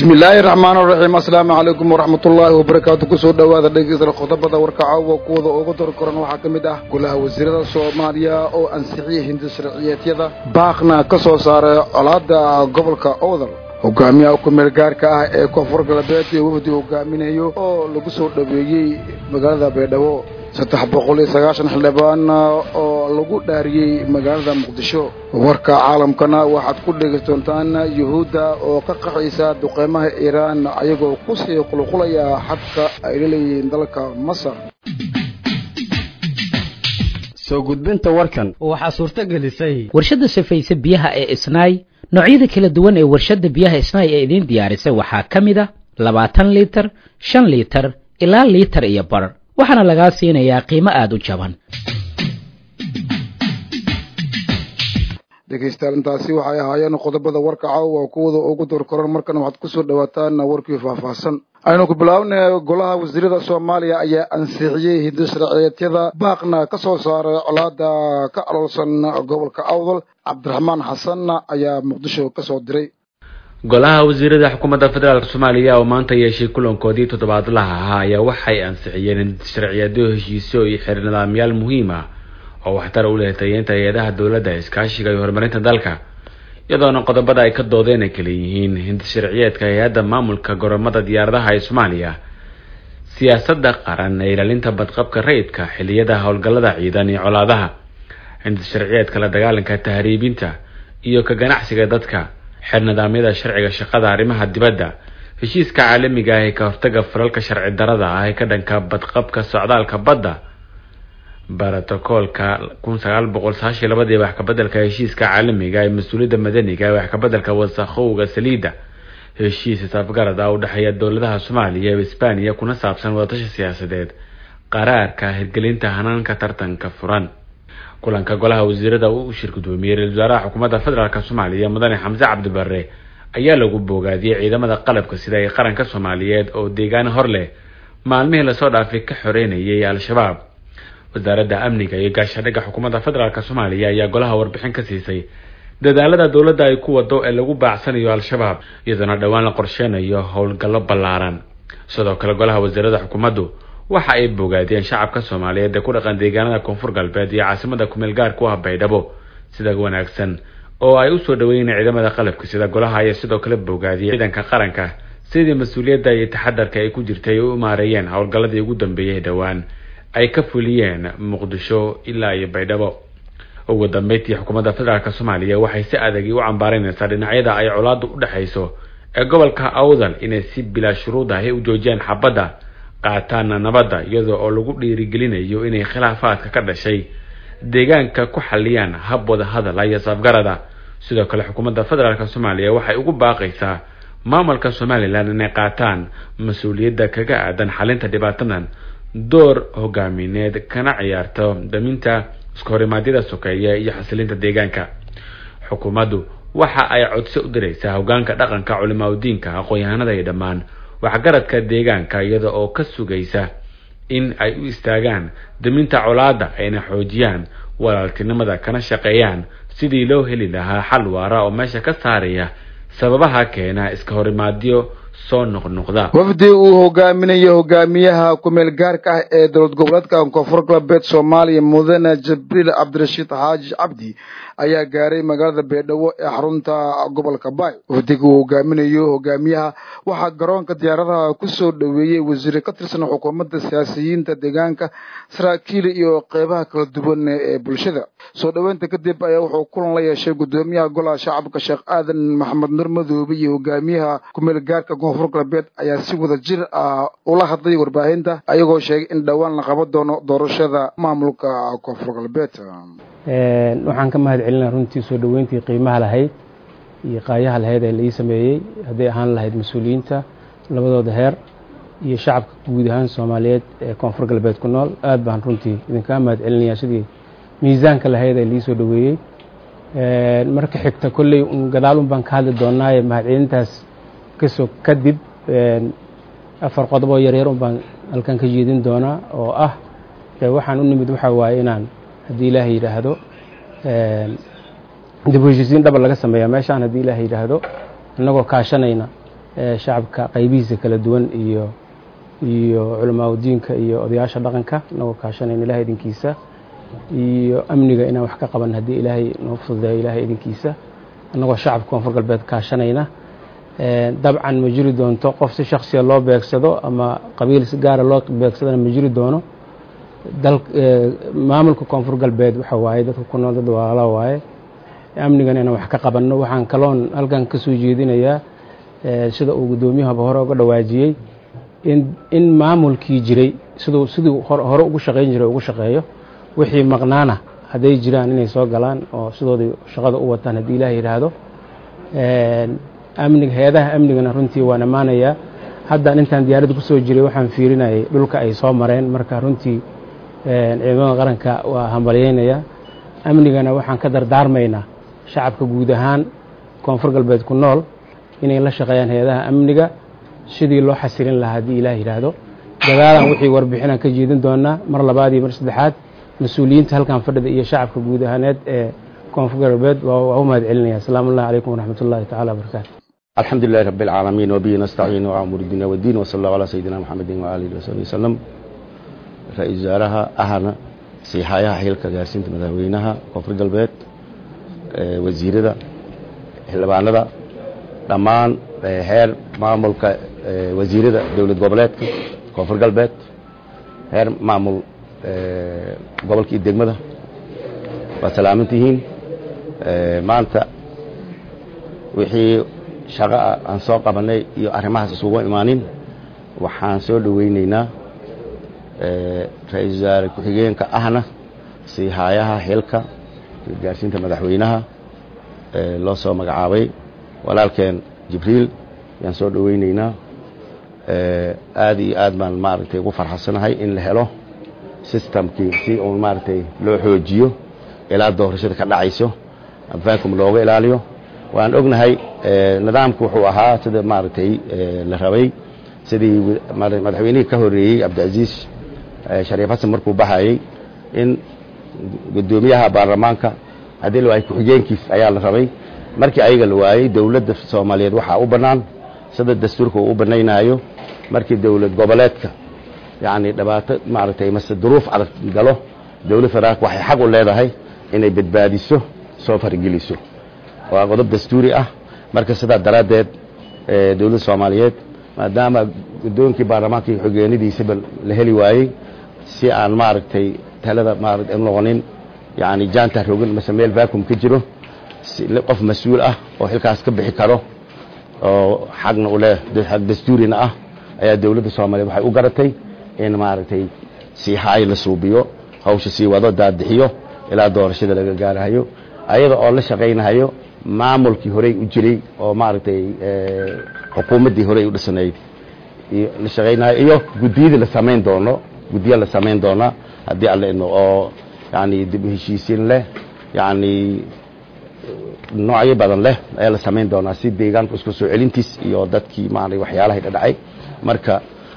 bismi illaahi raxmaan raxiim assalaamu calaykum waraxmat ullaahi wabarakaatu kusoo dhowaada dhegeysta qodobada warka caawa kuwada ugu dar koran waxaa ka mid ah golaha wasiirada soomaaliya oo ansixiyey hindi sharciyeedyada baaqna ka soo saaray colaada gobolka owdal hogaamiyaha kumeel gaarka ah ee koonfur galbeed iyo wafdi hogaaminayo oo lagu soo dhoweeyey magaalada baydhabo saddex boqol iyo sagaashan xildhibaan oo lagu dhaariyey magaalada muqdisho warka caalamkana waxaad ku dhegeyst doontaan yuhuudda oo ka qaxaysa duqeymaha iiraan ayagoo kusii qulqulaya xadka ay la leeyihiin dalka masar soo gudbinta warkan waxaa suurto gelisay warshadda safayse biyaha ee isnaay noocyada kala duwan ee warshadda biyaha isnaay ee idiin diyaarisay waxaa ka mid a labaatan liitar shan liitar ilaa liitar iyo bar waxaana lagaa siinayaa qiimo aada u jaban dhegaystayaal intaasi waxay ahaayeen qodobada warka caawa kuwada ugu door koran markana waxaad kusoo dhawaataan warkii faahfaahsan aynu ku bilaabnay golaha wasiirada soomaaliya ayaa ansixiyey hindi sharciyeedyada baaqna ka soo saaray colaada ka aloolsan gobolka awdal cabdiraxmaan xasan ayaa muqdisho ka soo diray golaha wasiirada xukuumadda federaalk soomaaliya oo maanta yeeshay kulankoodii toddobaadlaha ahaa ayaa waxay ansixiyeen sharciyeedyo heshiisyo iyo xeer nidaamyaal muhiim ah oo waxtar u leh tayeynta hay-adaha dowladda iskaashiga iyo horumarinta dalka iyadoona qodobada ay ka doodeen ay kala yihiin hindi sharciyeedka hay-adda maamulka goromada diyaaradaha ee soomaaliya siyaasadda qaran ee ilaalinta badqabka rayidka xiliyada howlgallada ciidan iyo colaadaha hindi sharciyeedka la dagaalanka tahriibinta iyo ka ganacsiga dadka xeer nidaamyada sharciga shaqada arrimaha dibadda heshiiska caalamiga ah ee ka hortaga falalka sharci darada ah ee ka dhanka badqabka socdaalka badda barotokoolka kun sagaal boqol sagaashiy labadii wax kabedelka heshiiska caalamiga ee mas-uuliyadda madaniga ee wax kabedelka wasakhowga saliidda heshiis isafgarad ah u dhexeeya dowladaha soomaaliya iyo isbaaniya kuna saabsan wadatashi siyaasadeed qaraarka hirgelinta hanaanka tartanka furan kulanka golaha wasiirada uu shir gudoomiyey ra-isul wasaaraha xukuumadda federaalk soomaaliya mudane xamse cabdibare ayaa lagu boogaadiyey ciidamada qalabka sida ee qaranka soomaaliyeed oo deegaan hor leh maalmihii lasoo dhaafay ka xoreynayay al-shabaab wasaaradda amniga iyo gaashadhigga xukuumadda federaalk soomaaliya ayaa golaha warbixin ka siisay dadaalada dowladda ay ku wado ee lagu baacsanayo al-shabaab iyadoona dhowaan la qorsheynayo howlgallo ballaaran sidoo kale golaha wasiirada xukuumaddu waxa ay bogaadiyeen shacabka soomaaliyeed ee ku dhaqan deegaanada koonfur galbeed iyo caasimada kumeel gaarku ah baydhabo sida wanaagsan oo ay usoo dhaweyneen ciidamada qalabka sida golaha ayaa sidoo kale bogaadiyey ciidanka qaranka sidii mas-uuliyadda iyo taxadarka ay ku jirtay ay u maareeyeen howlgalladii ugu dambeeyey dhowaan ay ka fuliyeen muqdisho ilaa iyo baydhabo ugu dambeyntii xukuumadda federaalk soomaaliya waxay si adagi u cambaareynaysaa dhinacyada ay colaadu u dhexayso ee gobolka awdal inay si bilaa shuruud ahi u joojiyaan xabadda qaataana nabadda iyadoo oo lagu dhiirigelinayo inay khilaafaadka ka dhashay deegaanka ku xaliyaan hab wada hadala iyo safgarada sidoo kale xukuumadda federaalk soomaaliya waxay ugu baaqaysaa maamulka somalilan inay qaataan mas-uuliyadda kaga aadan xalinta dhibaatadan door hogaamineed kana ciyaarto daminta iskahorimadyada sokeeye iyo xasilinta deegaanka xukuumaddu waxa ay codsi u diraysaa hogaanka dhaqanka culimaa udiinka aqoon-yahanada iyo dhammaan waxgaradka deegaanka iyada oo ka sugaysa in ay u istaagaan daminta colaada ayna xoojiyaan walaaltinimada kana shaqeeyaan sidii loo heli lahaa xal waara oo meesha ka saaraya sababaha keena iska horimaadyo soo noqnoqda wafdi uu hogaaminayo hogaamiyaha kumeel gaarka ah ee dowlad goboleedka koonfur galbeed soomaaliya mudane jibriil cabdirashiid xaaji cabdi ayaa gaaray magaalada baydhabo ee xarunta gobolka baay wafdiga uu hogaaminayo hogaamiyaha waxaa garoonka diyaaradaha kusoo dhoweeyey wasiire ka tirsan xukuumadda siyaasiyiinta deegaanka saraakiil iyo qeybaha kala duwan ee bulshada soo dhoweynta kadib ayaa wuxuu kulan la yeeshay gudoomiyaha golaha shacabka sheekh aadan maxamed nur madoobe iyo hogaamiyaha kumeel gaarka koonfur galbeed ayaa si wada jir ah ula hadlay warbaahinta ayagoo sheegay in dhowaan la qaban doono doorashada maamulka koonfur galbeed waxaan ka mahad celinaa runtii soo dhoweyntii qiimaha lahayd iyo qaayaha lahayd ee laii sameeyey hadday ahaan lahayd mas-uuliyiinta labadooda heer iyo shacabka guud ahaan soomaaliyeed ee koonfur galbeed ku nool aad baan runtii idinkaa mahad celinayaa sidii miisaanka lahayd ee liisoo dhoweeyey marka xigta kolley gadaalun baan ka hadli doonaaye mahad celintaas kasoo kadib afar qodoboo yaryar un baan halkan ka jeedin doonaa oo ah waxaan u nimid waxaa waaye inaan haddii ilaahay yidhaahdo dib u heshiisiin dhaba laga sameeyaa meeshaan haddii ilaahay yidhaahdo innagoo kaashanayna shacabka qaybihiisa kala duwan iyo iyo culamaauddiinka iyo odayaasha dhaqanka inagoo kaashanayna ilahay idinkiisa iyo amniga inaan wax ka qaban haddii ilaahay noo fududeeyo ilahay idinkiisa annagoo shacabka koonfur galbeed kaashanayna dabcan ma jiri doonto qof si shaksiya loo beegsado ama qabiil si gaara loo beegsadona ma jiri doono maamulka koonfur galbeed waxa waaye dadka ku nool dad walaala waaye amnigan inaan wax ka qabanno waxaan kaloon halkan ka soo jeedinayaa sida uu guddoomiyahaba hore uga dhawaajiyey in in maamulkii jiray siduu siduu hore ugu shaqayn jiray ugu shaqeeyo wixii maqnaana hadday jiraan inay soo galaan oo sidoodii shaqada u wataan haddii ilaah yidhaahdo amniga hay-adaha amnigana runtii waan ammaanayaa haddaan intaan diyaaradda ku soo jiray waxaan fiirinayay dhulka ay soo mareen marka runtii ciidamada qaranka waa hambalyeynaya amnigana waxaan ka dardaarmaynaa shacabka guud ahaan koonfur galbeed ku nool inay la shaqeeyaan hay-adaha amniga sidii loo xasilin lahaa haddii ilaah yidhaahdo dagaalan wixii warbixinaan ka jeedin doonaa mar labaad iyo mar saddexaad mas-uuliyiinta halkan fadhida iyo shacabka guud ahaaneed ee koonfur galbeed waa u mahad celinaya asalaamu allahi calaykum waraxmat ullahi tacala wabarakaatu الحمد لله رب العالمين وبه نستعين وأمور الدنيا والدين وصلى الله على سيدنا محمد وآله وصحبه وسلم رئيس وزارها أهنا سيحايا حيلك جارسين مدهوينها كفر قلبات وزيردا xildhibaanada dhammaan heer maamulka wasiirada dowlad goboleedka koonfur galbeed heer maamul gobolka iyo degmada waa salaaman tihiin maanta wixii shaqo ah aan soo qabanay iyo arrimahaas isugu imaanin waxaan soo dhoweyneynaa ra-iisul wasaare ku-xigeenka ahna siihaayaha xilka gaarsiinta madaxweynaha loo soo magacaabay walaalkeen jibriil ayaan soo dhoweyneynaa aad iyo aad baan maaragtay ugu farxadsanahay in la helo systemkii si uun maaragtay loo xoojiyo ilaa doorashada ka dhacayso vancum looga ilaaliyo waan ognahay nidaamku wuxuu ahaa sida maaragtay la rabay sidii madaxweynihii ka horeeyey cabdicaziiz shariif xasan markuu baxayey in guddoomiyaha baarlamaanka haddii la waayay ku-xigeenkiis ayaa la rabay markii ayaga la waayey dowladda soomaaliyeed waxaa u bannaan sida dastuurka uu u bannaynaayo markii dowlad goboleedka yacni dhibaato maaragtay mase duruuf adag galo dowlad federaalka waxay xaq u leedahay inay badbaadiso soo fargeliso waa qodob dastuuri ah marka sidaa daraaddeed dowladda soomaaliyeed maadaama guddoonkii baarlamaanka iyo xogeenidiisaba la heli waayey si aan maaragtay talada maarata noqonin yani jaanta rogan mase meel vacuum ka jiro qof mas-uul ah oo xilkaas ka bixi karo oo xagna u leh xag dastuurina ah ayaa dowladda soomaaliyeed waxay u garatay in maaragtay sii haay la suubiyo hawsha sii wado daadixiyo ilaa doorashada laga gaarahayo ayada oo la shaqaynahayo maamulkii horey u jiray oo maaragtay xukuumaddii horey u dhisanayd la shaqaynahayo iyo guddiyadii la samayn doono guddiya la samayn doona haddii alle ino oo yani dib u heshiisiin leh yani noocyo badan leh ayaa la samayn doonaa si deegaanku isku soo celintiis iyo dadkii maaragtay waxyaalahay dhadhacay marka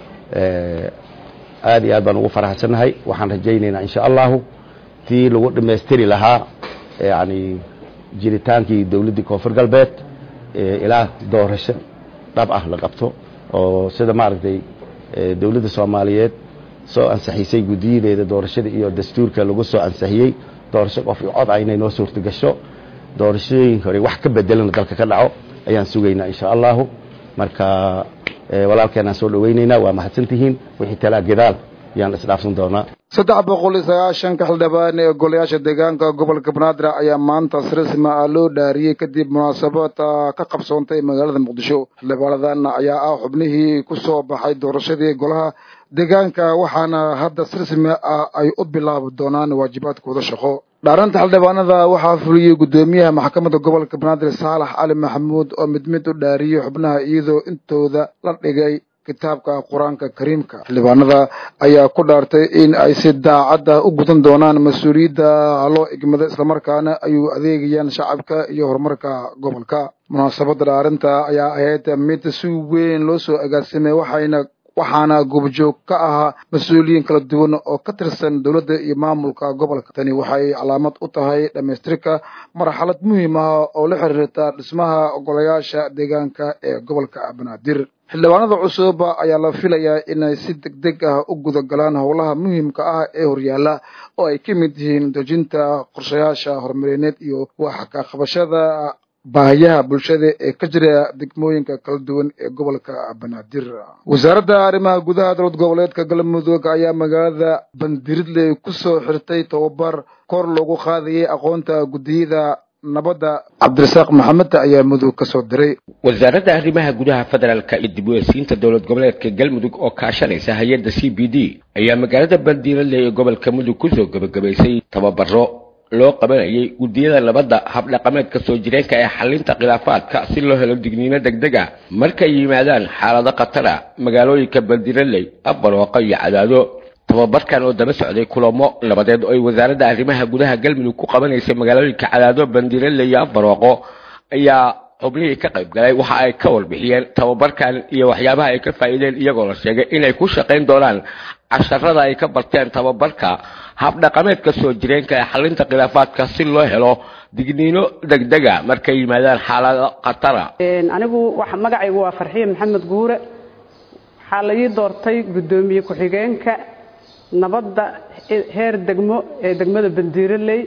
aad iyo aad baan ugu faraxsannahay waxaan rajaynaynaa insha allahu tii lagu dhammaystiri lahaa yani jiritaankii dowladdii koonfur galbeed ilaa doorasho dhab ah la qabto oo sida maaragtay dowladda soomaaliyeed soo ansaxisay guddiyadeeda doorashada iyo dastuurka lagu soo ansixiyey doorasho qof iyo cod ah inay noo suurta gasho doorashooyin hore wax ka bedelana dalka ka dhaco ayaan sugaynaa insha allahu marka walaalkeenaan soo dhoweyneynaa waa mahadsantihiin wixii talaa gadaal ayaan isdhaafsan doonaa saddex boqol iyo sagaashanka xildhibaan ee golayaasha deegaanka gobolka banaadir ayaa maanta si rasmi ah loo dhaariyey kadib munaasabad ka qabsoontay magaalada muqdisho xildhibaanadan ayaa ah xubnihii ku soo baxay doorashadii golaha deegaanka waxaana hadda si rasmi ah ay u bilaabi doonaan waajibaadkooda shaqo dhaaranta xildhibaanada waxaa fuliyey guddoomiyaha maxkamadda gobolka banaadir saalax cali maxamuud oo mid mid u dhaariyey xubnaha iyadoo intooda la dhigay kitaabka qur-aanka kariimka xildhibaanada ayaa ku dhaartay in ay si daacadda u gudan doonaan mas-uuliyadda loo igmada islamarkaana ayuu adeegayaan shacabka iyo horumarka gobolka munaasabadda dhaarinta ayaa ahayd mid si weyn loo soo agaasimay waxayna waxaana goobjoog ka ahaa mas-uuliyiin kala duwan oo ka tirsan dowladda iyo maamulka gobolka tani waxay calaamad u tahay dhammaystirka marxalad muhiim ah oo la xiriirta dhismaha ogolayaasha deegaanka ee gobolka banaadir xildhibaanada cusub ayaa la filayaa inay si deg deg ah u guda galaan howlaha muhiimka ah ee horyaala oo ay ka mid yihiin dejinta qorshayaasha horumarineed iyo wax ka qabashada baahiyaha bulshada ee ka jira degmooyinka kala duwan ee gobolka banaadir wasaaradda arrimaha gudaha dowlad goboleedka galmudug ayaa magaalada bandiridley kusoo xirtay tababar kor loogu qaadayay aqoonta guddiyada nabadda cabdirasaaq maxamed ayaa mudug ka soo diray wasaaradda arrimaha gudaha federaalka iyo dib u eesiinta dowlad goboleedka galmudug oo kaashanaysa hay-adda c b d ayaa magaalada bandiiradley ee gobolka mudug kusoo gebagabaysay tababaro loo qabanayay guddiyada nabadda habdhaqameedka soo jireenka ee xalinta khilaafaadka si loo helo digniino degdeg a markay yimaadaan xaalado khatara magaalooyinka bandiiraley abarooqo iyo cadaado tababarkan oo daba socday kulamo nabadeed oo ay wasaaradda arrimaha gudaha galmudug ku qabanaysay magaalooyinka cadaado bandiiraley iyo abarooqo ayaa xubnihii ka qayb galay waxa ay ka warbixiyeen tababarkan iyo waxyaabaha ay ka faa'iideen iyagoo la sheegay inay ku shaqayn doonaan casharada ay ka barteen tababarka habdhaqameedka soo jireenka ee xalinta khilaafaadka si loo helo digniino degdega markay yimaadaan xaalado khatara anigu magacaygu waa farxiye maxamed guure waxaa la ii doortay guddoomiye ku-xigeenka nabadda heer degmo ee degmada bandiiraley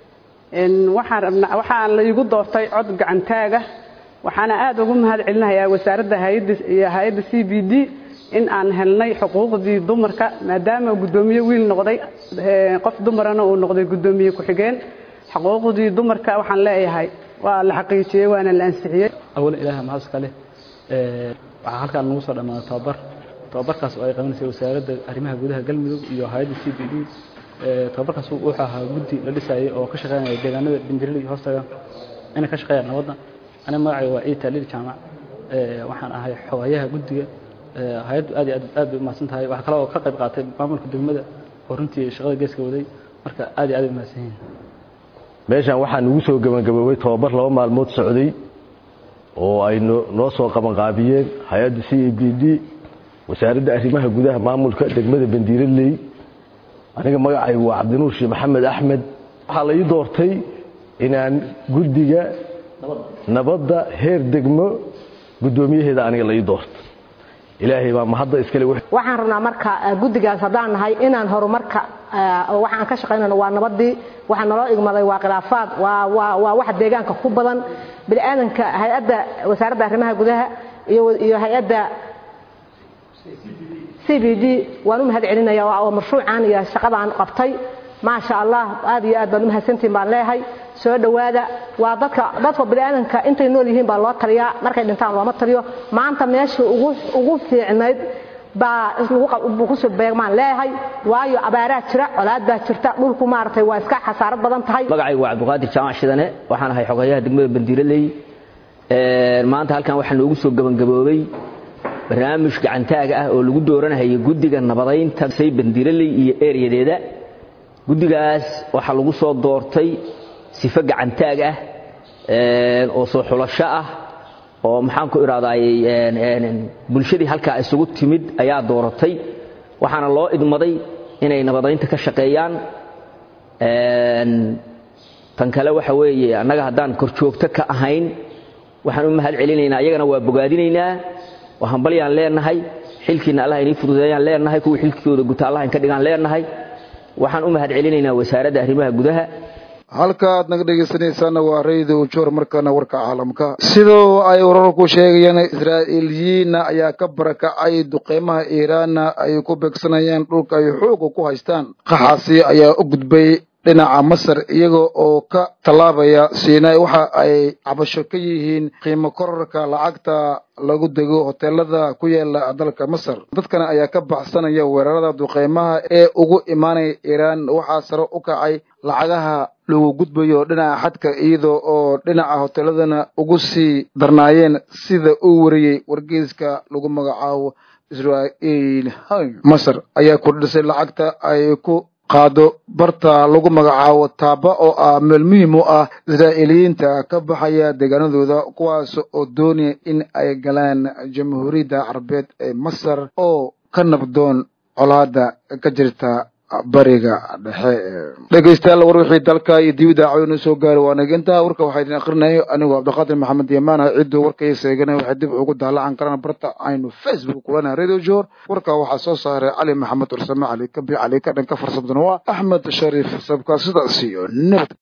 waxaan rabnaa waxaa la iigu doortay cod gacantaaga waxaana aad ugu mahad celinayaa wasaaradda hayadda iyo hay-adda c b d in aan helnay xuquuqdii dumarka maadaama guddoomiye wiil noqday qof dumarana uu noqday guddoomiye ku-xigeen xuquuqdii dumarka waxaan leeyahay waa la xaqiijiyey waana la ansixiyey awalan ilaah mahad iska leh waxaa halkaan nagu soo dhammaaday tababar tababarkaas oo ay qabanaysay wasaaradda arrimaha gudaha galmudug iyo hay-adda c b d tababarkaas wuxuu ahaa guddi la dhisayay oo ka shaqeynaya deegaanada bandirali hoostaga inay ka shaqeeyaan nabadda aniga magacayga waa ciid taaliil jaamac waxaan ahay xogayaha guddiga hay-addu aad iyo aad aad bay umahadsan tahay waxaa kale oo ka qayb qaatay maamulka degmada oo runtii shaqada geeska waday marka aad iyo aad bay umahadsan yihiin meeshan waxaa nagu soo gebagaboobay tababar laba maalmood socday oo ay noo soo qabanqaabiyeen hay-adda c e b d wasaaradda arrimaha gudaha maamulka degmada bandiiraley aniga magacaygu waa cabdinuur sheekh maxamed axmed waxaa la ii doortay inaan guddiga nabadda heer degmo guddoomiyaheeda aniga la ii doorto ilaahay baa mahadda iskale waxaan rabnaa marka guddigaas haddaan nahay inaan horumarka waxaan ka shaqaynayno waa nabadii waxaa naloo igmaday waa khilaafaad waa waa waa wax deegaanka ku badan bini aadanka hay-adda wasaaradda arrimaha gudaha iyo iyo hay-adda c b d waan u mahad celinaya oo mashruucan iyo shaqadaan qabtay maasha allah aad iyo aad baan u mahadsantihin baan leeyahay soo dhowaada waa dadka dadka biniaadanka intay nool yihiin baa loo taliyaa markay dhintaan looma taliyo maanta meesha ugu ugu fiicnayd baa lagu kusoo beegmaan leeyahay waayo abaaraa jira colaad baa jirta dhulku maaragtay waa iska xasaarad badan tahay magacaygu waa cabdiqaadir jaamac shidane waxaan ahay xogayaha degmada bandiiraley maanta halkan waxaa noogu soo gebangaboobay barnaamij gacantaaga ah oo lagu dooranahayay guddiga nabadaynta say bandiiraley iyo ereyadeeda guddigaas waxaa lagu soo doortay sifo gacantaag ah oo soo xulasho ah oo maxaan ku idhahdaay bulshadii halkaa isugu timid ayaa dooratay waxaana loo idmaday inay nabadaynta ka shaqeeyaan tan kale waxa weeye annaga haddaan korjoogto ka ahayn waxaan u mahad celinaynaa iyagana waa bogaadinaynaa waa hambalyaan leenahay xilkiina allah inii fududeeyaan leenahay kuwii xilkooda guta allah inka dhigaan leenahay waxaan u mahad celinaynaa wasaaradda arrimaha gudaha halka aad naga dhegaysanaysaana waa radio joor markaana warka caalamka sidoo ay wararku sheegayaan israa'iiliyiinna ayaa ka barakacay duqeymaha iiraanna ay ku beegsanayaan dhulka ay xooga ku haystaan qaxaasi ayaa u gudbay dhinaca masar iyaga oo ka tallaabaya siinay waxa ay cabasho ka yihiin qiimo korarka lacagta lagu dego hoteelada ku yaala dalka masar dadkana ayaa ka baxsanaya weerarada duqeymaha ee ugu imaanaya iiraan waxaa sare u kacay lacagaha lagu gudbayo dhinaca xadka iyada oo dhinaca hoteeladana ugu sii darnaayeen sida uu wariyey wargeyska lagu magacaabo israa'iil masar ayaa kordhisay lacagta ay ku qaado barta lagu magacaabo taaba oo ah meel muhiim u ah israa'iiliyiinta ka baxaya deegaanadooda kuwaas oo doonaya in ay galaan jamhuuriyadda carabeed ee masar oo ka nabdoon colaada ka jirta bariga dhexe dhegeystayaal war wixii dalka iyo dibida cawinu soo gaari waa naginta warka waxaa idin akrinayay anigoo cabdiqaadir maxamed yamaan ah cidduu warkay seeganay waxay dib ugu daalacan karaan barta aynu facebook kulana radio jor warka waxaa soo saaray cali maxamed ursame cali kabi cali ka dhanka farsamdana waa axmed shariif sabka sidaas iyo nabad